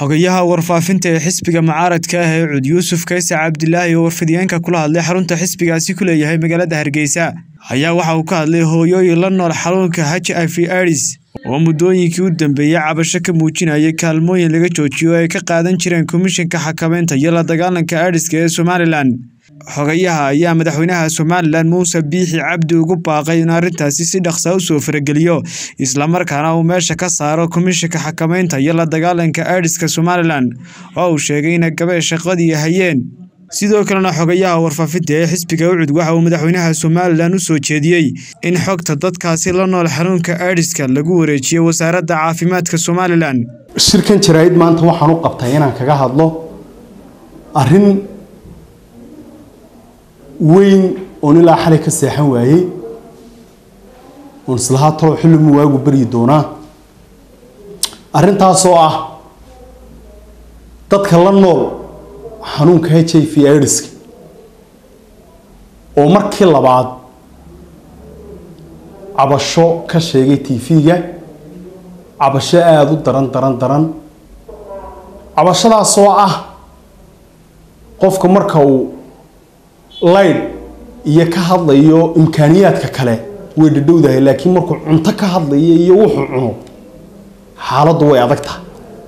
xogayaha warfaafinta ee xisbiga mucaaradka ah ee cud yuusuf kayse cabdilaahi oo warfidyaanka kula hadlay xarunta xisbigaasi ku leeyahay magaalada hargeysa ayaa waxa uu ka hadlay hooyooyin la nool xanuunka h i v ids oo muddooyinkii u dambeeyey cabasho ka muujinayay kaalmooyin laga joojiyo oo ay ka qaadan jireen komishanka xakamaynta iyo la dagaalanka idiska ee somalilan xogayaha ayaa madaxweynaha somalilan muuse biixi cabdi ugu baaqay in arrintaasi si dhaqsa u soo farageliyo islamarkaana uu meesha ka saaro komishanka xakamaynta iyo la dagaalanka idiska somalilan oo uu sheegay inay gabee shaqadii hayeen sidoo kalena xogayaha warfaafinta ee xisbiga ucud waxa uu madaxweynaha somalilan u soo jeediyey in xogta dadkaasi la nool xanuunka idiska lagu wareejiyo wasaaradda caafimaadka somalilan shirkan jaraa'id maanta waxaan u qabtay inaan kaga hadlo arrin weyn oon ilaa xalay ka seexan waayey oon islahaa talo xillimu waagu baryi doonaa arrintaasoo ah dadka la nool xanuunka h i v idiska oo markii labaad cabasho ka sheegay tv-ga cabasho aada u daran daran daran cabashadaasoo ah qofka marka uu layd iyo ka hadlayo imkaaniyaadka kale way dhadhowdahay laakiin markuu cunto ka hadlayo iyo wuxuu cuno xaaladdu way adag tahay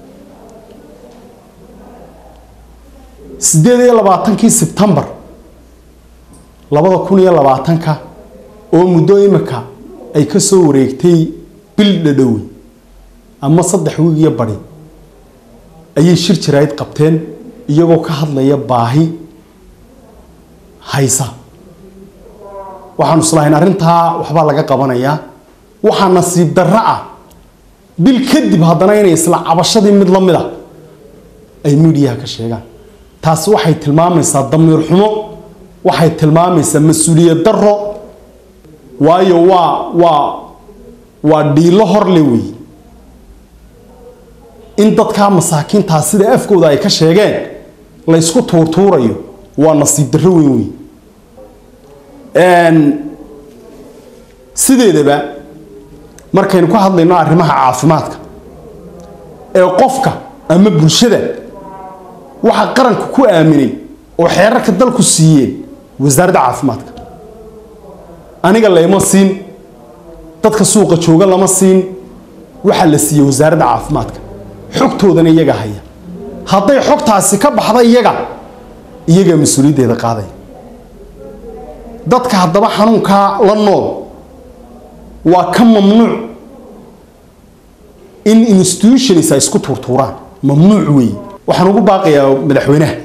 siddeed iyo labaatankii sebtembar labada kun iyo labaatanka oo muddo imika ay ka soo wareegtay bil dhadhowe ama saddex wiig iyo badi ayay shir jaraa'id qabteen iyagoo ka hadlaya baahi haysa waxaanu islahayn arrintaa waxbaa laga qabanayaa waxaa nasiib darro ah bil kadib haddana inay isla cabashadii mid la mid a ay miidiyaha ka sheegaan taasi waxay tilmaamaysaa damiir xumo waxay tilmaamaysaa mas-uuliyad darro waayo waa waa waa dhiilo horle wey in dadkaa masaakiintaa sida afkooda ay ka sheegeen laysku tuurtuurayo waa nasiib darro weyn wey sideedaba markaynu ka hadlayno arrimaha caafimaadka ee qofka ama bulshada waxaa qaranka ku aaminay oo xeerarka dalku siiyeen wasaaradda caafimaadka aniga layma siin dadka suuqa jooga lama siin waxaa la siiyey wasaaradda caafimaadka xogtoodana iyaga haya hadday xogtaasi ka baxda iyaga iyagaa mas-uuliyaddeeda qaadaya dadka haddaba xanuunkaa la nool waa ka mamnuuc in institutions ay isku tuurtuuraan mamnuuc weeye waxaan ugu baaqayaa madaxweynaha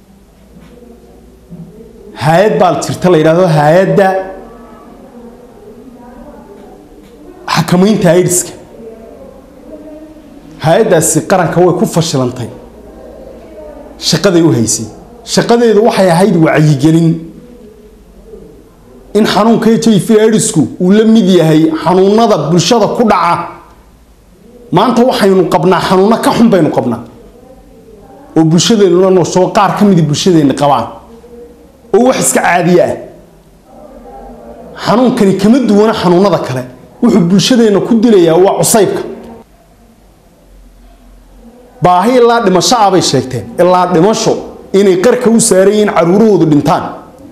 hay-ad baa jirta la yidhahdo hay-adda xakamaynta idiska hay-addaasi qaranka way ku fashilantay shaqaday u haysay shaqadeedu waxay ahayd wacyigelin in xanuunka h i v idisku uu la mid yahay xanuunada bulshada ku dhaca maanta waxaynu qabnaa xanuuno ka xun baynu qabnaa oo bulshadeenuna noosoo qaar ka midi bulshadeenna qabaan oo wax iska caadiye ah xanuunkani kama duwana xanuunada kale wuxuu bulshadeenna ku dilayaa waa cusaybka baahi ilaa dhimasho ah bay sheegteen ilaa dhimasho inay qarka u saaran yihiin caruurahoodu dhintaan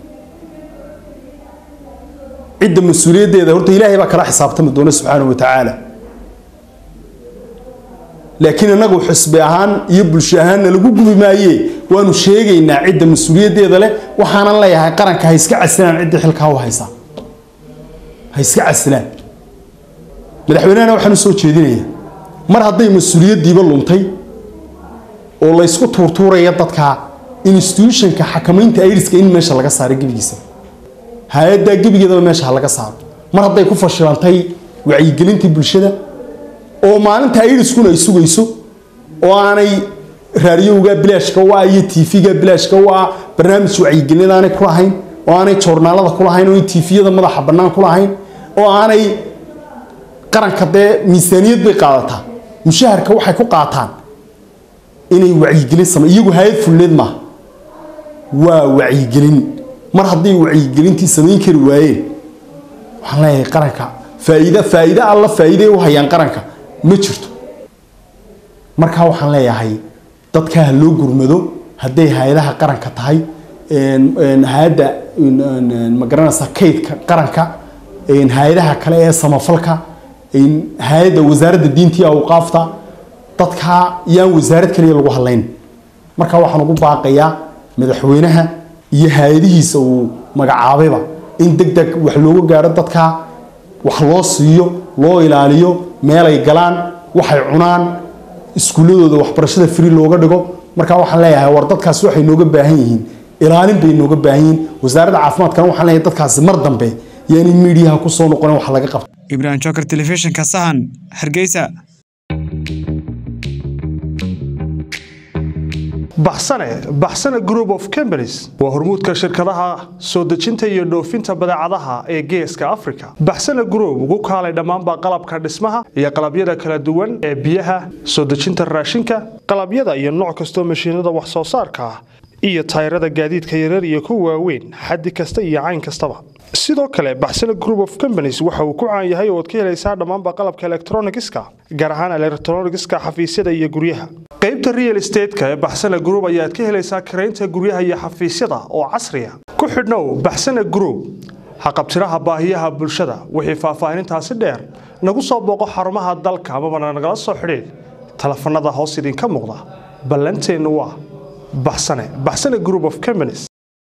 cidda mas-uuliyaddeeda horta ilaahay baa kala xisaabtami doona subxaanahu wa tacaala laakiin inagu xisbi ahaan iyo bulsho ahaanna lagu gubi maaye waanu sheegaynaa cidda mas-uuliyaddeeda leh waxaanan leeyahay qaranka ha iska casilaan cidda xilkaa u haysaa ha iska casilaan madaxweynehana waxaan u soo jeedinayaa mar hadday mas-uuliyaddiiba luntay oo laysku tuurtuuraya dadka institutionka xakamaynta idiska in meesha laga saaro gebigiisa hay-addaa gebigeedaba meesha ha laga saaro mar hadday ku fashilantay wacyigelintii bulshada oo maalinta idiskuna ay sugayso oo aanay raadiyowga bilaashka u ah iyo tv-ga bilaashka u ah barnaamij wacyigelin aanay ku lahayn oo aanay joornaalada ku lahayn oo tviyada madaxa bannaan ku lahayn oo aanay qaranka dee miisaaniyad bay qaadataa mushaharka waxay ku qaataan inay wacyigelin same iyagu hay-ad fulleed maaha waa wacyigelin mar hadday wacyigelintii samayn kari waayeen waxaan leeyahay qaranka faa'iida faa'iide alla faa'iiday u hayaan qaranka ma jirto markaa waxaan leeyahay dadkaa ha loo gurmado hadday hay-adaha qaranka tahay hay-adda magaranaysa kaydka qaranka hay-adaha kale ee samafalka hay-adda wasaaradda diinta iyo awqaafta dadkaa yaan wasaarad kaliya lagu hadlayn marka waxaan ugu baaqayaa madaxweynaha iyo hay-adihiisa uu magacaabayba in deg deg wax looga gaaro dadkaa wax loo siiyo loo ilaaliyo meelay galaan waxay cunaan iskuulladooda waxbarashada free looga dhigo marka waxaan leeyahay war dadkaasi waxay nooga baahan yihiin ilaalin bay nooga baahan yihiin wasaaradda caafimaadkana waxaan leeyahay dadkaasi mar dambe yaani miidiyaha ku soo noqonin wax laga qabto ibrahim joker telefishinka sahan hargeysa baxsane baxsane group of companies waa hormuudka shirkadaha soo dejinta iyo dhoofinta badeecadaha ee geeska africa baxsane group ugu kaalay dhammaanba qalabka dhismaha iyo qalabyada kala duwan ee biyaha soo dejinta raashinka qalabyada iyo nooc kastoo mashiinada wax soo saarka ah iyo tayrada gaadiidka yaryar iyo kuwa waaweyn xaddi kasta iyo cayn kastaba sidoo kale baxsane group of companies waxa uu ku caan yahay oo ad ka helaysaa dhammaanba qalabka elektronigiska gaar ahaan elektronigiska xafiisyada iyo guryaha qaybta real estateska ee baxsane group ayaad ka helaysaa karaynta guryaha iyo xafiisyada oo casriya ku xidhnow baxsane group haqabtiraha baahiyaha bulshada wixii faahfaahinintaasi dheer nagu soo booqo xarumaha dalka amabana nagala soo xidhiid telefanada hoos idinka muuqda ballanteennu waa baxsane baxsane group of companies